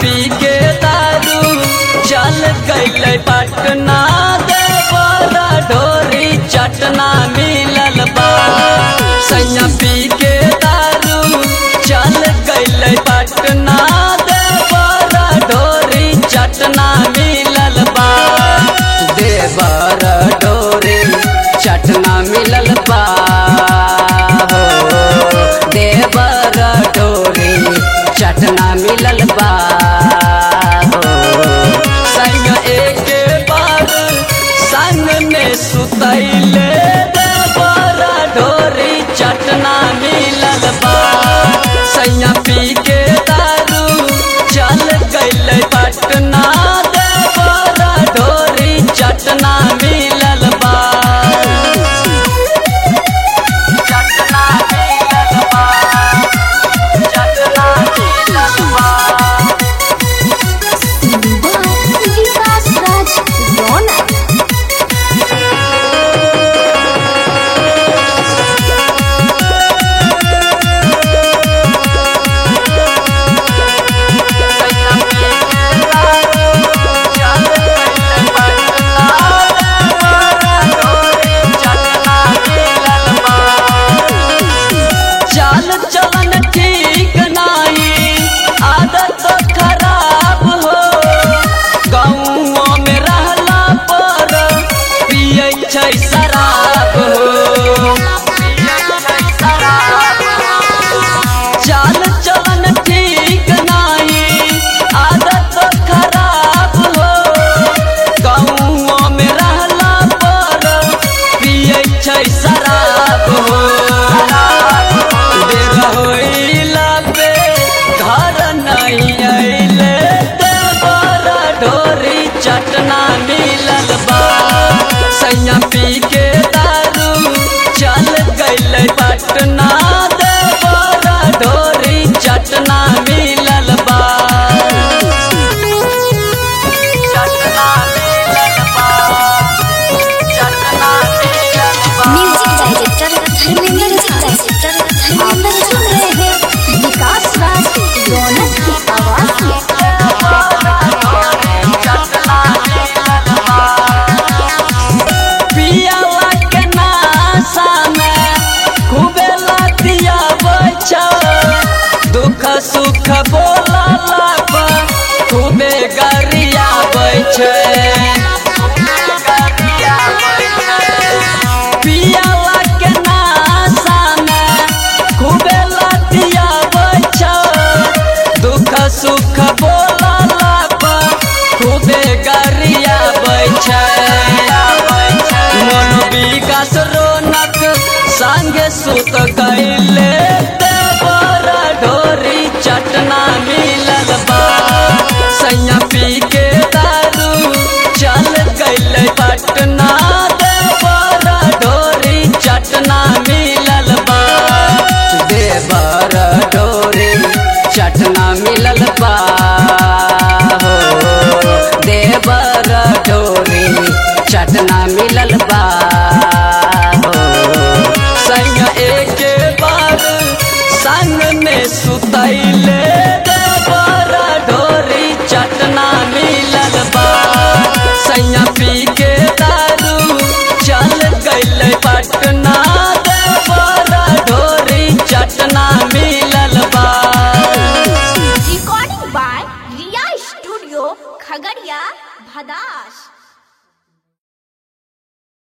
पी के दारू चल गई पटना देवरा ढोरी चटना मिलल बा सैया पी के दारू चल गई पटना देवरा ढोरी चटना मिलल बा देवर ढोरी चटना मिलल बा हो देवर ढोरी चटना मिलल बा हो संग एक बार संग में सुतैले देवर ढोरी चटना मिलल बा सैया पी के दारू चल गई पटना देवर ढोरी चटना मिलल बा चटना मिलल बा चटना मिलल बा विकास राज रौनक चाल चलन ठीक नाही आदत खराब हो गाँव में रहला पर पियै छै शराब हो चाल चलन ठीक नाही आदत खराब हो गाँव में रहला पर पियै छै शराब हो देर होइला पे घर नहीं अइले देवर ढोरी चटना मिलल बा सैया पी के दारू चल गइल पटना देवर ढोरी चटना मिलल बा चटना मिलल बा चटना मिलल बा music director Dharmendra director Dharmendra सुन रहे हैं विकास राज रौनक की आवाज में पियावा के नासा में खूबे लतिया बचा दुख सुख बोला लापा खूबे गरिया बैठे पियावा के नासा में खूबे लतिया बचा दुख सुख बोला लापा खूबे गरिया बैठे मन विकास रोनक संगे सुत गईले देवर ढोरी चटना मिलल बा सैया पी के दारू चल गईले पटना देवर ढोरी चटना मिलल बा देवर ढोरी चटना मिलल बा हो देवर ढोरी चटना मिलल बा हो संग एक बार संग में सुतैले देवर ढोरी चटना मिलल बा सैया पी के दारू चल गइल पटना देवर ढोरी चटना मिलल बा recording by Riya studio Khagaria भदास